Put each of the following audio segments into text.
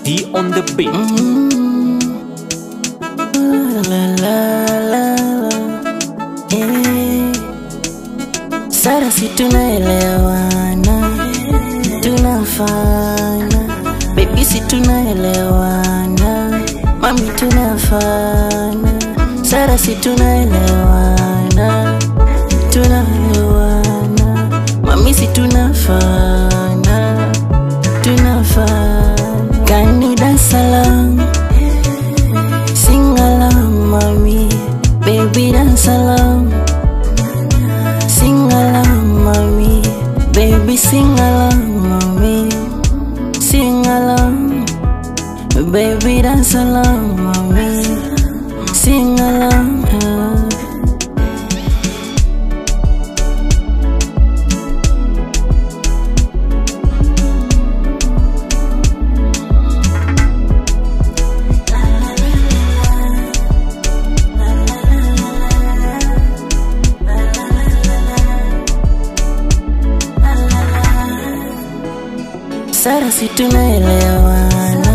D on the beat. La, la, la, la. Eh. Sara si tunaelewana tunafana bebi si tunaelewana mami tunafana Sara si tunaelewana tunaelewana mami si tunafana tunafana Can you dance along Sing along, mommy, baby, dance along. Sing along, mommy, baby, sing along, mommy. Sing along, baby, dance along, mommy. Sing along. uh. Sara si tunaelewana,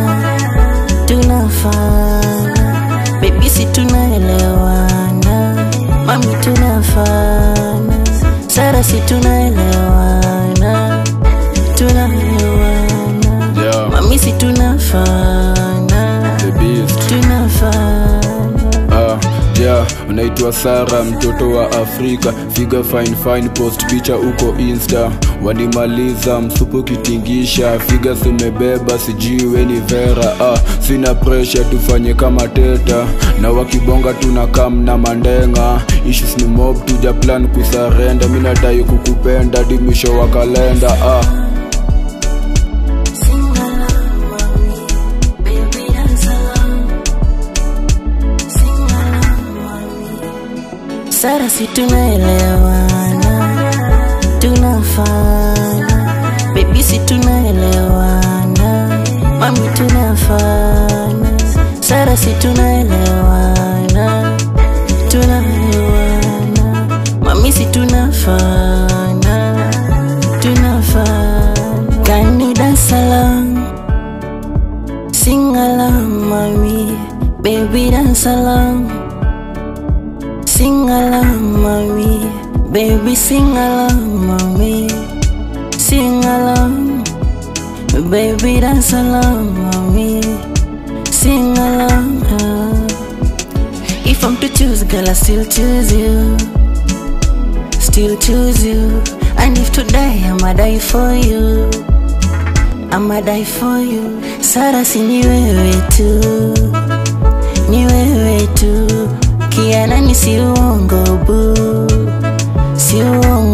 tunafana, baby si tunaelewana, mami tunafana, Sara si tunaelewana, tunaelewana, Yeah. mami si tunafana, The Beast. tunafana. Ah, yeah, unaitwa Sara mtoto wa Afrika figa fine fine post picha uko insta wanimaliza msupu kitingisha figa simebeba sijui we ni vera ah, sina pressure tufanye kama teta na wakibonga tuna kam na mandenga issues ni mob tuja plan kusarenda mi nadai kukupenda di mwisho wa kalenda ah. Sing along, mommy, baby, dance along. Sing along, mommy. Sara si tunaelewana, tunafana, baby si tunaelewana, mami tunafana, Sara si tunaelewana, tunaelewana, mami si tunafana, tunafana. Can you dance along? Sing along, mommy, baby, dance along. Sing along, mommy, baby, sing along, mommy. Sing along, baby, dance along, mommy. Sing along. uh. If I'm to choose, girl, I still choose you. Still choose you. And if to die, I'ma die for you. I'ma die for you. Sara, si ni wewe tu, ni wewe tu. Kiana ni si uongo bu, si uongo